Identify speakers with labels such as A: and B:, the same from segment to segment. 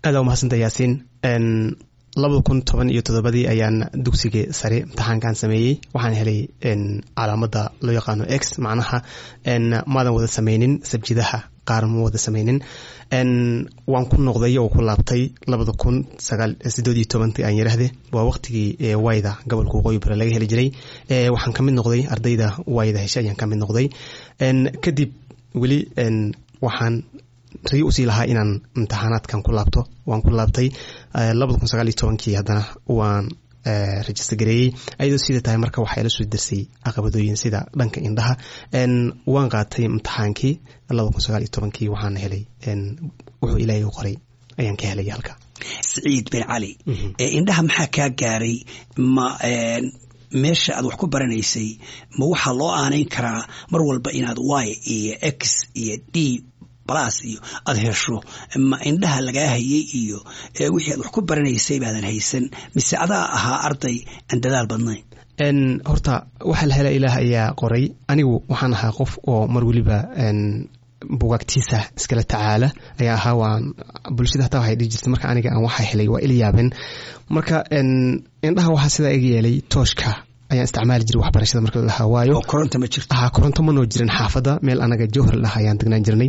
A: aada umahadsantaa yaasiin labada kun toban iyo toddobadii ayaan dugsiga sare imtixaankan sameeyey waxaan helay calaamada loo yaqaano x macnaha maadan wada sameynin sabjidaha qaar ma wada sameynin waan ku noqday oo ku laabtay labada kun sideed iyo tobantii aan yiraahde waa waqtigii wayda gobolka waqooyi bare laga heli jiray waxaan kamid noqday ardayda wayda heshe ayaan kamid noqday kadib weli waxaan ragi usii lahaa inaan imtixaanaadkan ku laabto waan ku laabtay labada kun sagaal iyo tobankii haddana waan register gareeyey ayadoo sida tahay marka waxaa ila soo dersay caqabadooyin sida dhanka indhaha waan qaatay imtixaankii labada kun sagaal iyo tobankii waxaana helay wuxuu ilaahay u qoray ayaan ka helay halka
B: siciid bin cali indhaha maxaa kaa gaaray ma meesha aad wax ku baranaysay ma waxaa loo aanayn karaa mar walba inaad y iyo x iyo d blas iyo aada hesho ma indhaha lagaa hayay iyo wixii aad wax ku baranaysay baadan haysan mise adaa ahaa arday aan dadaal badnayn
A: horta waxaa la hela ilaah ayaa qoray anigu waxaan ahaa qof oo mar weliba bugaagtiisa iskala tacaala ayaa ahaa waan bulshada hataa waxay dhihi jirtay marka aniga aan waxaa helay waa ila yaabeen marka indhaha waxaa sidaa iga yeelay tooshka ayaan isticmaali jiray waxbarashada marka la dhahaa waayo
B: koronto ma jirto
A: ha koronto manoo jirin xaafadda meel anaga jowhar la dhaha ayaan degnaan jirnay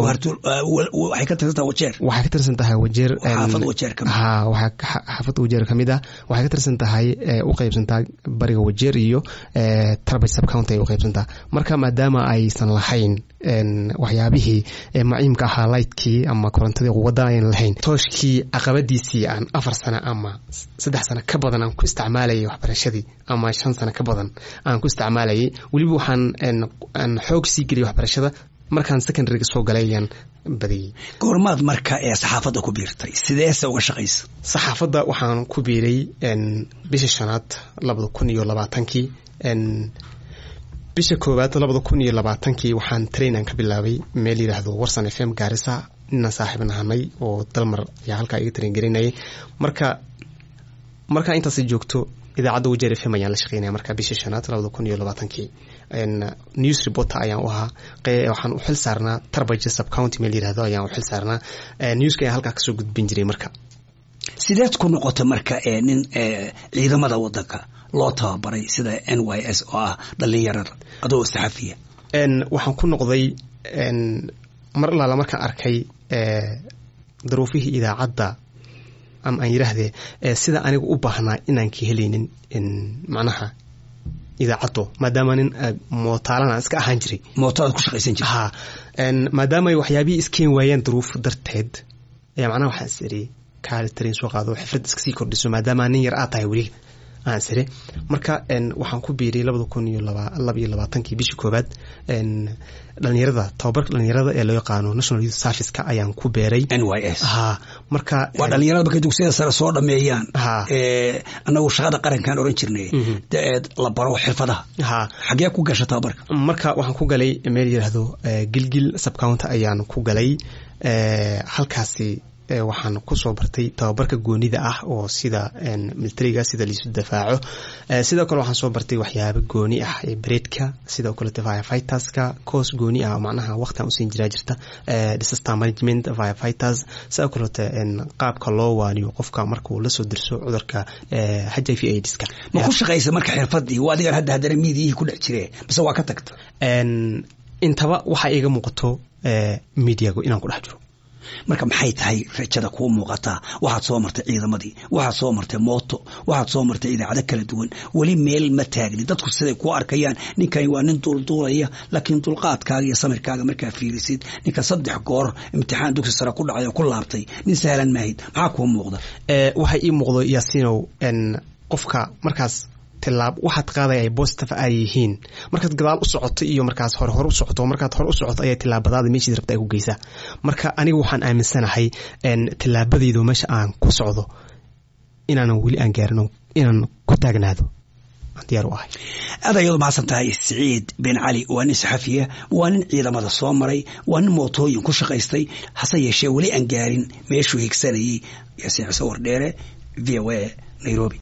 B: waxay ka tirsan tahay wajeer
A: waxay ka tirsan tahay wajeer
B: xaafad wajeer ka
A: ha waxaa xaafadda wajeer ka mid ah waxay ka tirsan tahay u qaybsantaa bariga wajeer iyo tarbaj subcounty ay u qaybsantaa marka maadaama aysan lahayn waxyaabihii maciimka ahaa lightkii ama korontadii quwadda ayan lahayn tooshkii caqabadiisii aan afar sano ama saddex sano ka badan aan ku isticmaalayay waxbarashadii ama shan sano ka badan aan ku isticmaalayay weliba waxaan aan xoog sii geliyay waxbarashada markaan secondaryga soo galay ayaan badiyey
B: goormaad marka ee saxaafadda ku biirtay sideese uga shaqaysa
A: saxaafadda waxaan ku biiray bisha shanaad labada kun iyo labaatankii bisha koowaad labada kun iyo labaatankii waxaan trainan ka bilaabay meel yidhaahdo warsan f m gaarisa ninaan saaxiib nahanay oo dalmar ayaa halkaa iga train gelinayay marka markaa intaas joogto idaacadda wajeer f m ayaan la shaqeynaya marka bisha shanaad labada kun iyo labaatankii news reporter ayaan u ahaa waxaan u xil saarnaa tarbaja subcounty meel yidhahdo ayaan u xil saarnaa newska ayaan halkaa kasoo gudbin jiray marka
B: sideed ku noqota marka nin ciidamada wadanka loo tababaray sida n y s oo ah dhalinyarada adoo saxafiya
A: waxaan ku noqday mar allaala markaan arkay daruufihii idaacadda ama aan yidhaahdee sida aniga u baahnaa inaan ka helaynin macnaha idaacaddo maadaama nin mootaalana iska ahaan jiray
B: mootaad ku shaqaysan jirta
A: ha maadaama ay waxyaabihii iskeen waayeen daruuf darteed ayaa macnaha waxaan is iri kaali tarain soo qaado xifrad iska sii kordhiso maadaama nin yar aad tahay weli aan sire marka waxaan ku biiriyay labada kun iyo laba iyo labaatankii bishii koowaad dhalinyarada tababarka dhalinyarada ee loo yaqaano national youth serviceka ayaan ku beeray
B: n y s
A: ha marka
B: waa dhalinyarada markay dugsiyada sare soo dhameeyaan
A: ha
B: annagu shaqada qarankaan oran jirnay daeed la baro xirfadaha
A: ha
B: xagee ku gasha tababarka
A: marka waxaan ku galay meel yidhaahdo gilgil subcounter ayaan ku galay halkaasi waxaan kusoo bartay tababarka goonida ah oo sida militariga sida liisu dafaaco sidoo kale waxaan soo bartay waxyaabo gooni ah ee bareedka sidoo kalete firefighters-ka coos gooni ah macnaha waqtian usiin jiraa jirta disaster management firefighters sidoo kalete qaabka loo waaniyo qofka markuu lasoo dirso cudurka h i v aidska
B: ma ku shaqaysa marka xirfadii waa adigan hadda haddana miidiyihii ku dhex jiree mise waa ka tagta
A: intaba waxaa iiga muuqato mediagu inaan ku dhex jiro
B: marka maxay tahay rajada kuu muuqataa waxaad soo martay ciidamadii waxaad soo martay mooto waxaad soo martay idaacado kala duwan weli meel ma taagni dadku siday kuu arkayaan ninkani waa nin duulduulaya laakiin dulqaadkaaga iyo samirkaaga markaa fiirisid ninka saddex goor imtixaan dugsi sare ku dhacay oo ku laabtay nin sahlan maahid maxaa kuu muuqda
A: waxay ii muuqdo yaasiinow qofka markaas tilaab waxaad qaadaya ay bositive ay yihiin markaad gadaal u socoto iyo markaas hore hore u socoto markaad hore u socoto ayaa tilaabadaada meeshiid rabta ay ku geysaa marka aniga waxaan aaminsanahay tilaabadaydu meesha aan ku socdo inaanan weli aan gaarino inaan ku taagnaado aan diyaar u ahay
B: aad ayadu mahadsan tahay siciid bin cali waa nin saxafiya waa nin ciidamada soo maray waa nin mootooyin ku shaqaystay hase yeeshee weli aan gaarin meeshuu higsanayay yaasiin xuseen wardheere v o a nairobi